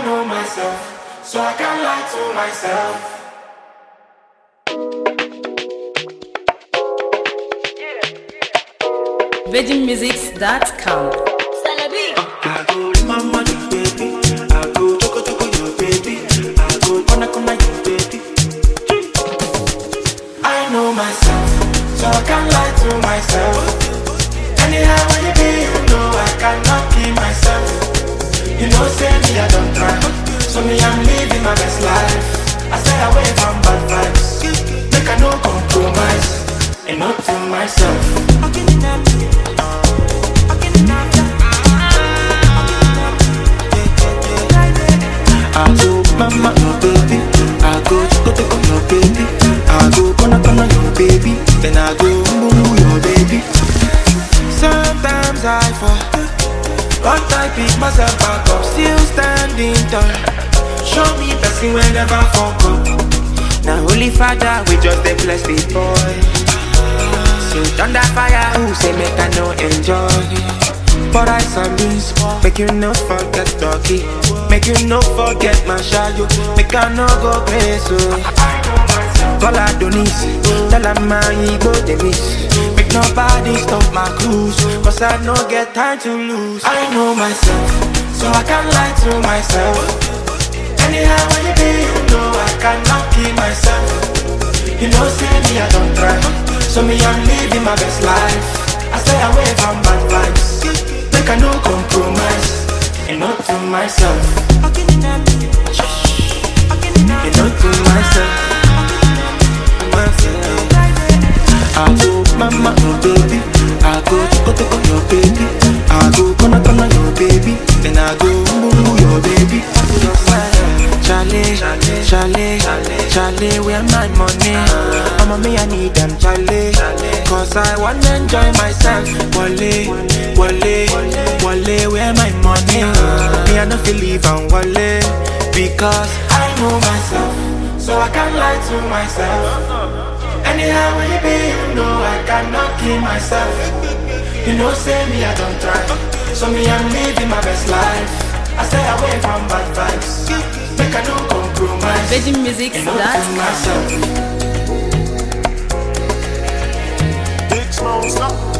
know myself, so I can't lie to myself. VeggieMusics.com. I go mama you baby, I go choco choco your baby, I go kona kona you baby. I know myself, so I can't lie to myself. Anyhow when you be, you know I cannot keep myself. You know say me I don't try, so me I'm living my best life. I stay away from bad vibes, make I no compromise, and not to myself. I go mama your baby, I go go take on your baby, I go gonna gonna your baby, then I go boo your baby. Sometimes I fall, but I pick myself back up, still standing tall. Show me blessing whenever fuck up. Now holy father, we just a bless the boy. So thunder fire, who say make I no enjoy? But I some beans, make you no forget doggy, make you no forget my shadow, make I no go crazy. Call Adonis, tell I'm my ego they miss. Make nobody stop my cruise, cause I no get time to lose. I know myself, so I can't lie to myself. Anyhow when you be, you know I cannot keep myself. You know, see me, I don't try. So me, I'm living my best life. I stay away from bad vibes. Make I no compromise. And not to myself. And not to myself. Myself. I go mama your baby. I go go to your baby. I go gonna gonna your baby. Then I go boo your baby. Charlie, Charlie, Charlie, where my money? Mama, me, I need them, Charlie. Cause I wanna enjoy myself. Wale, Wale, Wale, where my money? Me, I no feel leave and Wale. Because I know myself, so I can't lie to myself. Anyhow, when you be, you know I cannot keep myself. You know, say me, I don't try. So me, I'm living my best life. I stay away from bad vibes. Make I no compromise. And not to VeggieMusics.com. myself. Big Smoke, stop.